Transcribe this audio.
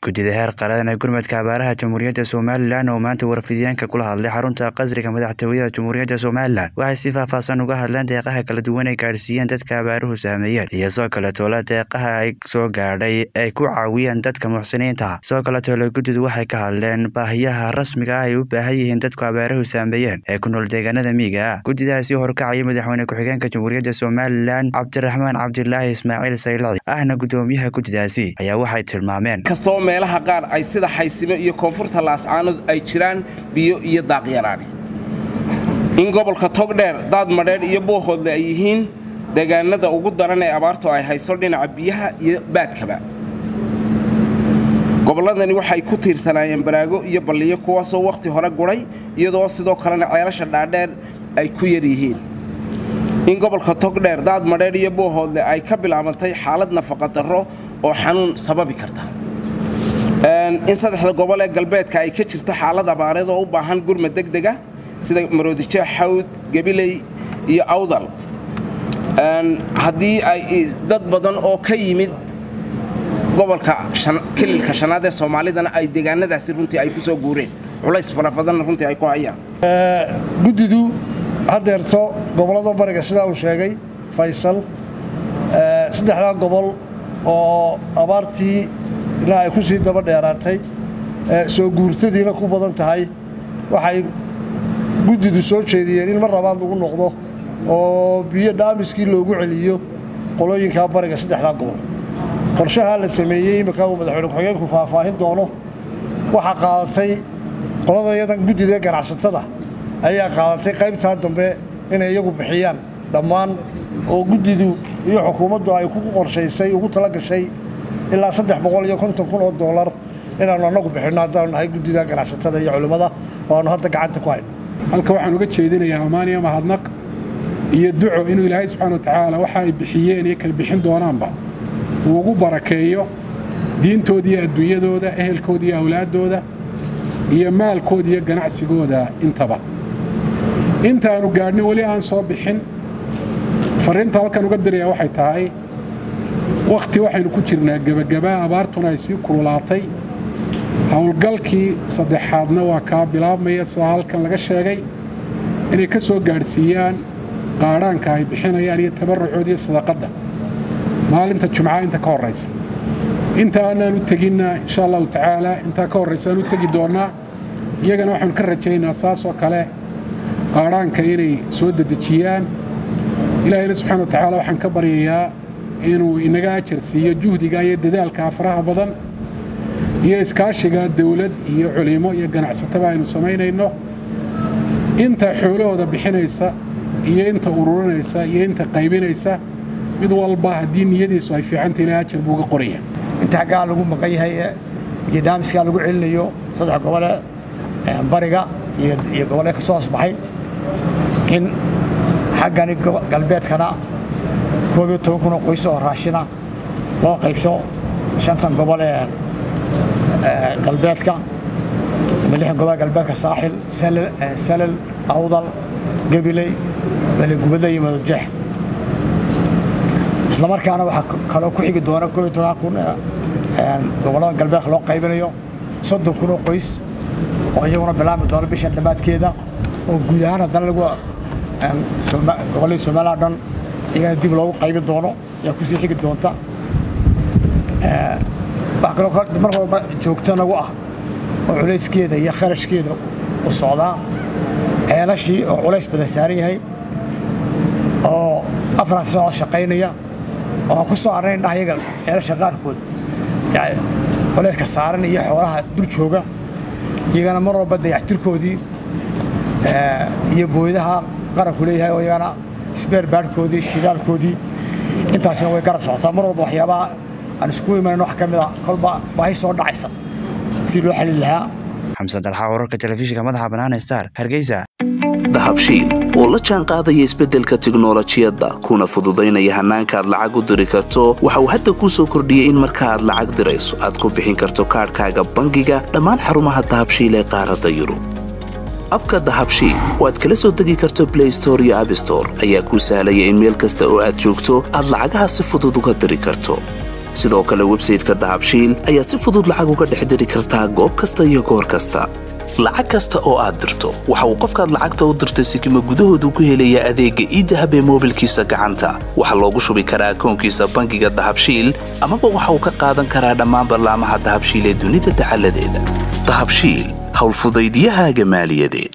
guddida heer qaran ee gurmadka abaaraha jamhuuriyadda somalilan oo maanta warfidyaanka kula hadlay xarunta qasriga madaxtooyada jamhuuriyadda somalilan waxay si faahfaahsan uga hadleen deeqaha kala duwan ay gaadhsiiyeen dadka abaaruhu saameeyeen iyo sidoo kale toola deeqaha ay soo gaadhay ay ku caawiyeen dadka muxsiniinta sidoo kale toole guddidu waxay ka hadleen baahiyaha rasmiga ah ay u baahan yihiin dadku abaaruhu saameeyeen ee ku nool deegaanada miiga ah guddidaasi horkacaya madaxweyne ku-xigeenka jamhuuriyadda somalilan cabdiraxmaan cabdilaahi ismaaciil saylaci ahna guddoomiyaha guddidaasi ayaa waxay tilmaameen kastoo meelaha qaar ay sida xaysimo iyo koonfurta laascaanood ay jiraan biyo iyo daaqyaraani in gobolka togdheer daad madheedh iyo boohoodle ay yihiin deegaanada ugu daran ee abaartu ay hayso dhinaca biyaha iyo baadkaba gobolladani waxay ku tiirsanaayeen baraago iyo balliyo kuwaasoo wakhti hore guray iyadoo sidoo kalena ceelasha dhaadheer ay ku yar yihiin in gobolka togdheer daad madheedh iyo boohoodle ay ka bilaabantay xaalad nafaqadarro oo xanuun sababi karta in saddexda gobol ee galbeedka ay ka jirto xaalad abaareed oo u baahan gurmad degdega sida maroodijeex xawd gabiley iyo awdal haddii ay dad badan oo ka yimid gobolka kililka shanaad ee soomaalidana ay deegaanadaasi runtii ay ku soo guureen culays farabadanna runtii ay ku hayaan guddidu haddeerto gobollada bariga sidaa uu sheegay faysal saddexdaa gobol oo abaartii ilaa ay ku sii daba dheeraatay soo guurtadiina ku badan tahay waxay guddidu soo jeediyeen in mar labaad lagu noqdo oo biyo dhaamiskii loogu celiyo qolooyinkaa bariga saddexdaa gobol qorshahaa la sameeyey imminka uu madaxweyne ku-xigeenku faahfaahin doono waxaa qaadatay qolada yadan guddida ganacsatada ayaa qaadatay qaybtaa dambe inay iyagu bixiyaan dhammaan oo guddidu iyo xukuumaddu ay ku qorshaysay ugu tala gashay ilaa saddex boqol iyo konton kun oo doolar inaannu annagu bixinno haddaanu nahay guddida ganacsatada iyo culimmada oo aannu hadda gacanta ku hayno halka waxaan uga jeedinayaa amaaniya mahadnaq iyo duco inuu ilaahay subxana wa tacaala waxa ay bixiyeen iyo kay bixin doonaanba uu ugu barakeeyo diintooda iyo adduunyadooda ehelkooda iyo awlaaddooda iyo maalkooda iyo ganacsigooda intaba intaannu gaadhna weli aan soo bixin farriinta halkan uga diraya waxay tahay wakhti waxaynu ku jirnaa gebagabaa abaartuna ay sii kululaatay howlgalkii saddexaadna waa kaa bilaabmaya sidaa halkan laga sheegay inay ka soo gaadhsiiyaan qaadhaanka ay bixinayaan iyo tabarrucooda iyo sadaqadda maalinta jumcaha inta ka horraysa inta aanaan u teginna insha allahu tacaalaa intaa ka horraysa aan u tegi doonnaa iyagana waxaanu ka rajaynaa saasoo kale qaadhaanka inay soo dedejiyaan ilaahayna subxana wa tacaala waxaan ka baryayaa inuu inaga ajar siiyo juhdiga iyo dadaalka faraha badan iyo iskaashiga dawlad iyo culimo iyo ganacsataba aynu samaynayno inta xoolahooda bixinaysa iyo inta ururinaysa iyo inta qaybinaysa mid walba haddii niyadiisu ay fiicanta ilaa ajar buu uga qoraya inta xaggaa lagu maqan yahay iyo dhaamiskaa lagu celinayo saddex gobole bariga iyo gobole ka soo hoosbaxay in xaggani galbeedkana koob iyo toban kunoo qoys oo raashina loo qaybso shantan gobol ee galbeedka ama lixdan gobol galbeedka saaxil salal awdal gabiley baligubadle iyo madadjeex isla markaana waxaa kaloo ku xigi doona koob iyo toban kun gobollada galbeedka loo qaybinayo soddon kun oo qoys oo iyaguna bilaabmi doona bishan dhammaadkeeda oo guud ahaan haddana lagu gobolladii somalilan dhan iyagana dib loogu qaybin doono ayaa kusii xigi doonta wax kaloo mar walba joogto nagu ah oo culayskeeda iyo kharashkeeda u socdaa ceelashii oo culays badan saaran yahay oo afaraad soo shaqaynaya oo aan ku soo arnayn dhah iyaga ceelasha qaarkood culayska saaran iyo xoolaha dul jooga iyagana mar walba dayactirkoodii iyo booydaha qaranku leeyahay oo iyagana isbeer baadhkoodii shidaalkoodii intaasina way garab socotaa mar walba waxyaabaha aan isku imanan wax ka mida kolba baahi soo dhacaysa si loo xalin lahaa xamsan dalxa wararka telefishinka madaxa bannaan star hargeysa dahabshiil oo la jaan qaadaya isbeddelka tiknolojiyadda kuna fududaynaya hannaanka aad lacag u diri karto waxa uu hadda kuu soo kordhiyey in marka aad lacag dirayso aad ku bixin karto kaadhkaaga bangiga dhammaan xarumaha dahabshiil ee qaaradda yurub abka dahabshiil oo aad kala soo degi karto blay store iyo abstore ayaa kuu sahlaya in meel kasta oo aad joogto aad lacagaha si fudud uga diri karto sidoo kale websayteka dahabshiil ayaad si fudud lacag uga dhex diri kartaa goob kasta iyo goor kasta lacag kasta oo aad dirto waxa uu qofkaad lacagta u dirtay sikima gudahoodu ku helayaa adeegga iidahab ee moobilkiisa gacanta waxaa loogu shubi karaa akoonkiisa bangiga dahabshiil amaba waxa uu ka qaadan karaa dhammaan ballaamaha dahabshiil ee dunida dacaladeeda dahabshiil howlfudaydyahaaga maaliyadeed